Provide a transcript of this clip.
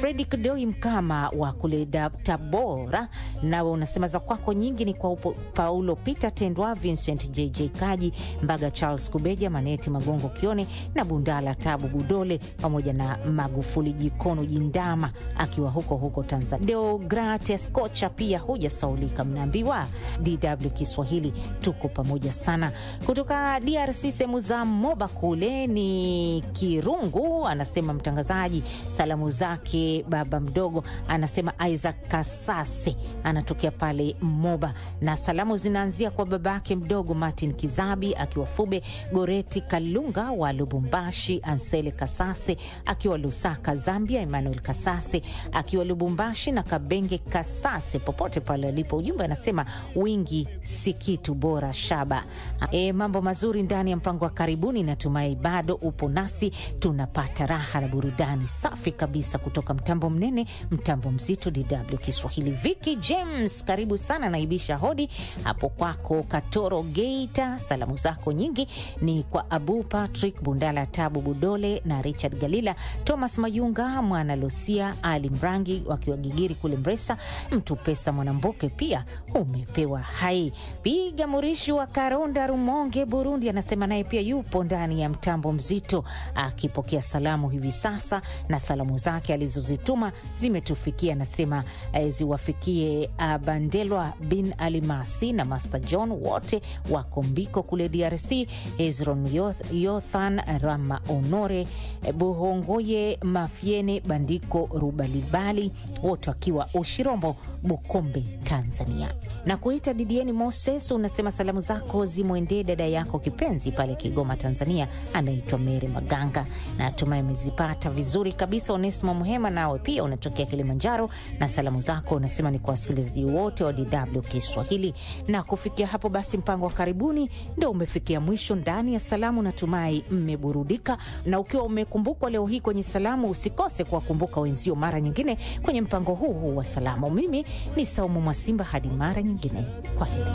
Fredrick Doi Mkama wa kule Tabora, nawe unasema za kwako nyingi ni kwa upo, Paulo Peter Tendwa, Vincent JJ Kaji Mbaga, Charles Kubeja, Maneti Magongo Kione na Bundala Tabu Budole pamoja na Magufuli Jikono Jindama akiwa huko huko Tanzania. Deogrates Kocha pia hujasaulika, mnaambiwa DW Kiswahili tuko pamoja sana. Kutoka DRC sehemu za Moba kule ni Kirungu, anasema mtangazaji, salamu zake baba mdogo, anasema Isaac Kasase anatokea pale Moba, na salamu zinaanzia kwa babake mdogo Martin Kizabi akiwa Fube, Goreti Kalunga wa Lubumbashi, Ansele Kasase akiwa Lusaka Zambia, Emmanuel Kasase akiwa Lubumbashi na Kabenge Kasase popote pale alipo. Ujumbe anasema wingi si kitu bora shaba. E, mambo mazuri ndani ya mpango wa karibuni. Natumai bado upo nasi, tunapata raha na burudani safi kabisa kutoka mtambo mnene, mtambo mzito, DW Kiswahili. Vicky James, karibu sana, naibisha hodi hapo kwako Katoro Geita. Salamu zako nyingi ni kwa Abu Patrick Bundala, Tabu Budole na Richard Galila, Thomas Mayunga, Mwana Lucia, Ali Mrangi wakiwa Gigiri kule Mresa, mtu pesa Mwanamboke pia umepewa hai. Piga Murishi wa Karonda, Rumonge, Burundi, anasema naye pia yupo ndani ya mtambo mzito akipokea salamu hivi sasa, na salamu zake alizozituma zimetufikia, anasema eh, ziwafikie uh, Bandelwa bin Alimasi na Master John wote wako Mbiko kule DRC, Hezron Yoth, Yothan Rama Honore Buhongoye Mafiene Bandiko Rubalibali wote wakiwa Ushirombo Bukombe Tanzania. Na kuita Didieni Moses, unasema salamu zako zimwendee dada yako kipenzi pale Kigoma Tanzania, anaitwa Mary Maganga. Natumai amezipata vizuri kabisa. Onesimo Muhema, nawe pia unatokea Kilimanjaro na salamu zako unasema ni kwa wasikilizaji wote wa DW Kiswahili. Na kufikia hapo basi, mpango wa karibuni ndo umefikia mwisho ndani ya salamu. Natumai mmeburudika, na ukiwa umekumbukwa leo hii kwenye salamu, usikose kuwakumbuka wenzio mara nyingine kwenye mpango huu huu wa salamu. Mimi ni Saumu Mwasimba, hadi mara nyingine, kwa heri.